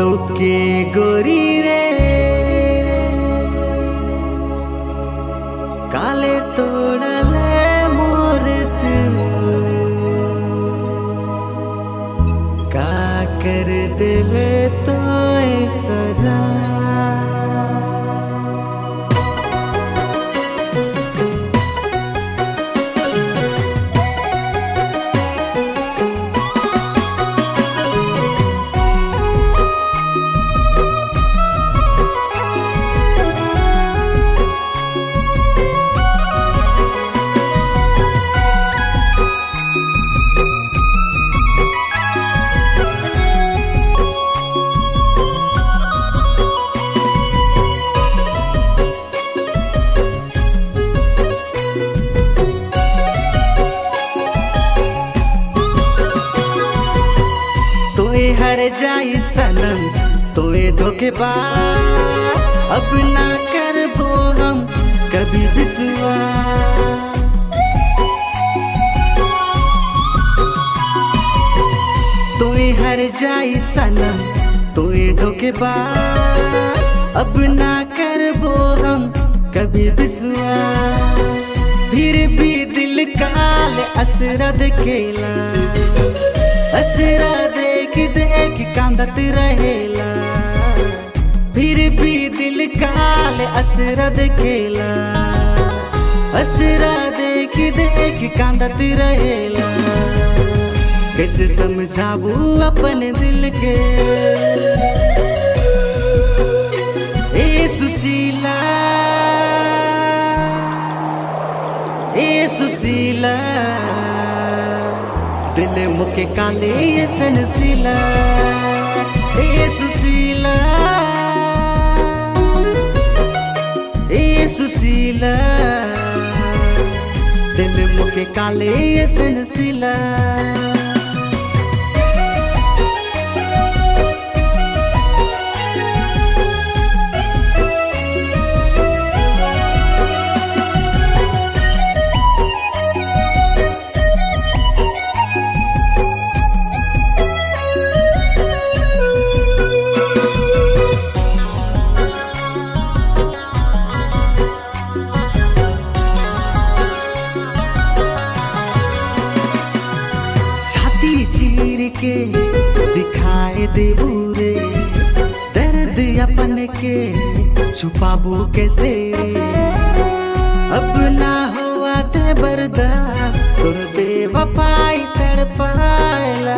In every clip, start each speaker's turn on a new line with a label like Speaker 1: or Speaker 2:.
Speaker 1: তোকে গরি রে কালে তোড়ালে মোর दिल का कर दिले तो सजा तोए हर जाई सनम तोए धोखेबाज अब ना करबो हम कभी विश्वास तोए हर जाई सनम तोए धोखेबाज अब ना करबो हम कभी विश्वास फिर भी दिल काल असरद खेला असरा देख देख कांदत रहेला फिर भी दिल काल असरा देखेला असरा देख देख कांदत रहेला कैसे समझाबू अपने दिल के ए सुशीला ए सुशीला दिल मुके काले ये सनसीला ए सुशीला ए सुशीला दिल मुके काले ये सनसीला छाती चीर के दिखाए देबू रे दर्द अपन के छुपाबू कैसे रे अब ना हुआ ते बर्दाश्त तुर बेवफाई तड़पाला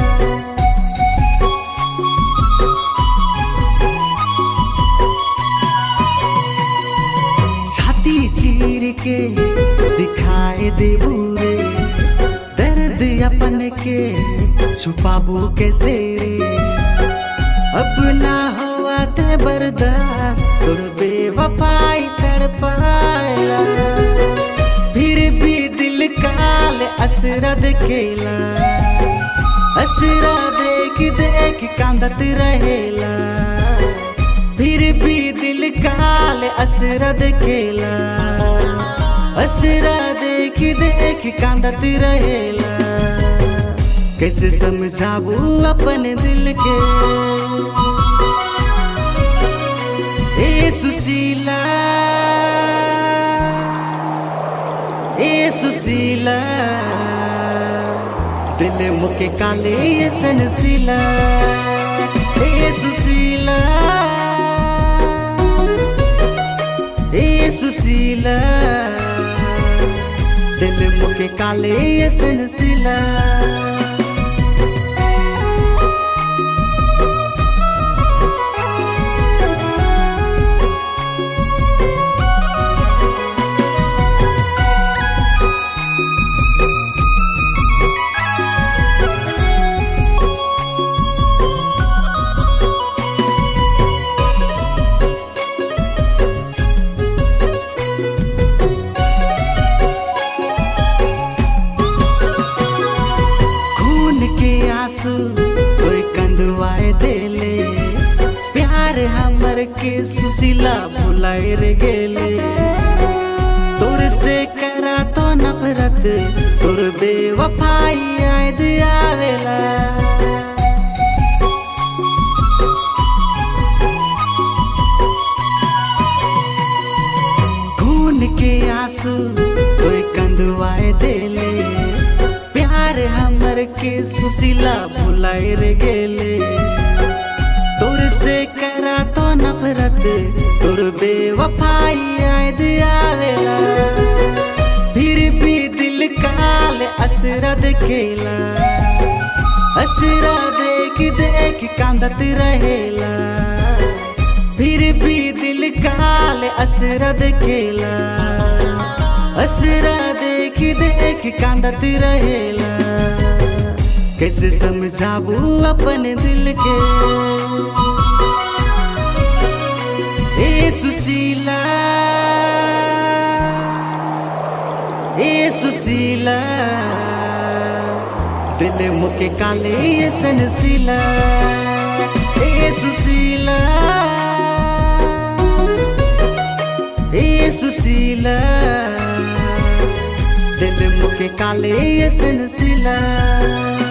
Speaker 1: छाती चीर के दिखाए देबू रे दर्द अपन के छुपाबू कैसे रे अब ना हुआ ते बर्दाश्त तुर बेवफाई तड़पाला फिर भी दिल काल असरा देखेला असरा देख देख कांदत रहेला फिर भी दिल काल असरा देखेला असरा देख देख कांदत रहेला कैसे समझाबू अपने दिल के ए सुशीला ए सुशीला दिल मुके काले ये सनसीला ए सुशीला ए सुशीला दिल मुके काले ये सनसीला खून के आंसू कोई कंदवाए देले प्यार हमर के सुशीला भुलाए रे गेले तोर से करा तो नफरत तोर बेवफाई याद आवेला आंसू कोई कंदवाए देले प्यार हमर के सुशीला भुलाए रे गेले तोर से करा तो नफरत तोर बेवफाई याद आवेला फिर भी दिल काल असरा देखेला असरा देख देख कांदत रहेला फिर भी दिल काल असरा देखेला असरा देख देख कांदत रहेला कैसे समझाबू अपन दिल के ए सुशीला ए सुशीला दिल मुके काले ये सनसीला ए सुशीला ए सुशीला दिल मुके काले ये सनसीला